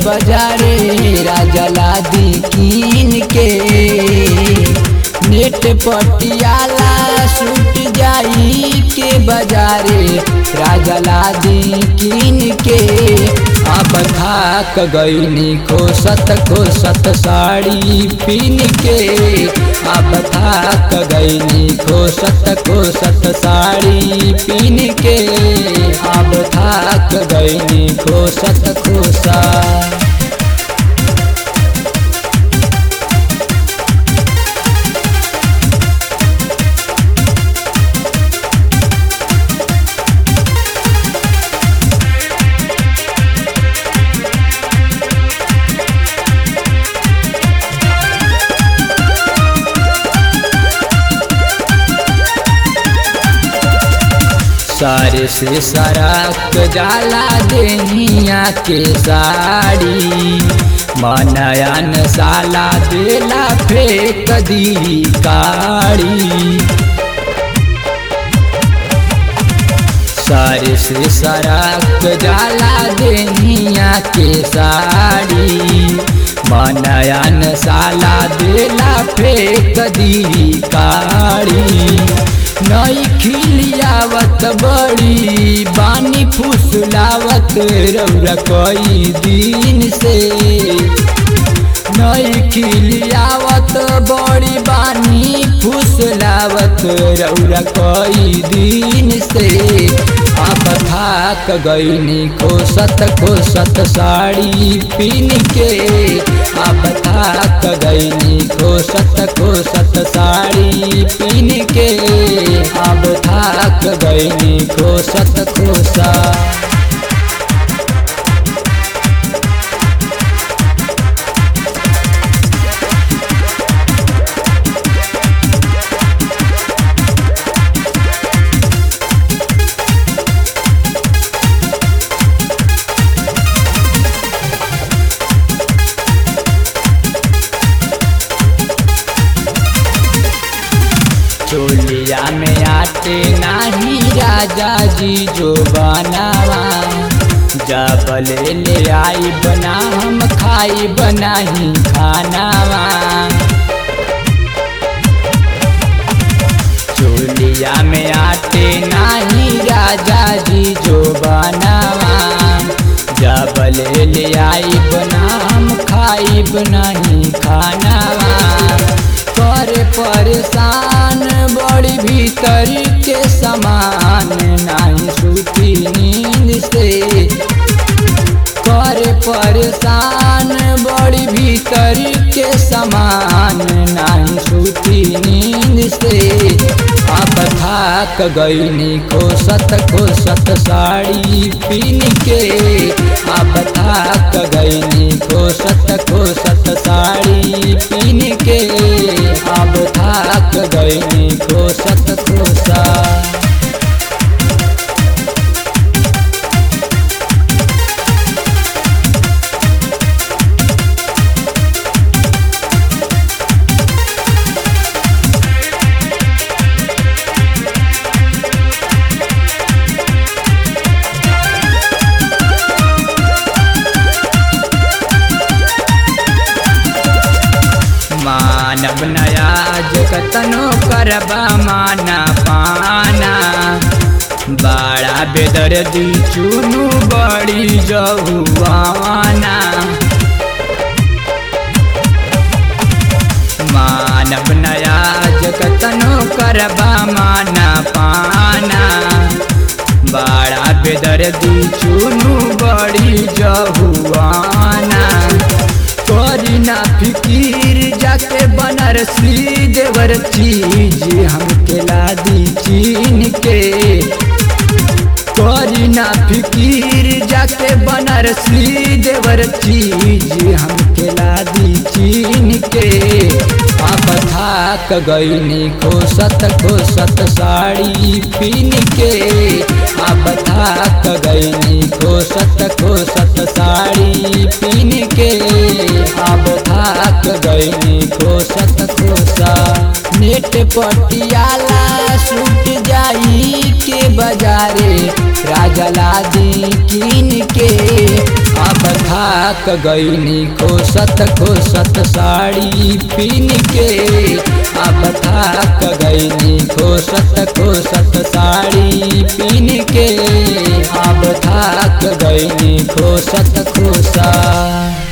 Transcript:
बाजारे राजा लादी कीन के नेट पटियाला सूट जाई के बाजारे राजा लादी कीन के अब थाक गईनी खोसत खोसत साड़ी पीन के अब थाक गईनी खोसत खोसत साड़ी पीन के अब थाक गईनी खोसत खोसा सारे से सरक जाला देनिया के साड़ी मनयन साला देला फेंक दी काड़ी सारे से सरक जाला देनिया के साड़ी मनयन साला देला फेंक दी काड़ी नई खिलियावत बड़ी बानी फुसलावत रौरा कई दिन से नई खिलियावत बड़ी बानी फुसलावत रौरा कई दिन से अब थाक गईनी खोसत खोसत साड़ी पीन के अब थाक गईनी खोसत खोसत साड़ी पीन के अब थाक गईनी खोसत खोसा चोलिया में आते नाही राजा जी जो बनावा जबले ले आई बना हम खाई बनाही खानावा चोलिया में आते नाही राजा जी जो बनावा जबले ले आई बना हम खाई बनाही खानावा कर परेशान बड़ी भीतर के समान नहीं सूती नींद से कर परेशान बड़ी भीतर के समान नहीं सूती नींद से अब थाक गईनी खोसत खोसत साड़ी पीन के अब थाक गईनी खोसत खोसत साड़ी पीन के अब थाक गईनी खोसत खोसा मानव नया जगतनो करबा माना पाना बड़ा बेदर्दी चुनु बड़ी जहुआना मानव नया जगतनो करबा माना पाना बड़ा बेदर्दी चुनु बड़ी जहुआना करी ना फिकीर जाके बनारसी देवर चीज हमके लादी चीन के करी ना फिकीर जाके बनारसी देवर चीज हमके लादी चीन के अब थाक गईनी खोसत खोसत साड़ी पीन के अब थाक गईनी खोसत खोसत साड़ी पीन के अब थाक गईनी खोसत खोसा नेट पटियाला सूट जाई के बाजारे राजा लादी कीन के अब थाक गईनी खोसत खोसत साड़ी पीन के अब थाक गईनी खोसत खोसत साड़ी पीन के अब थाक गईनी खोसत खोसा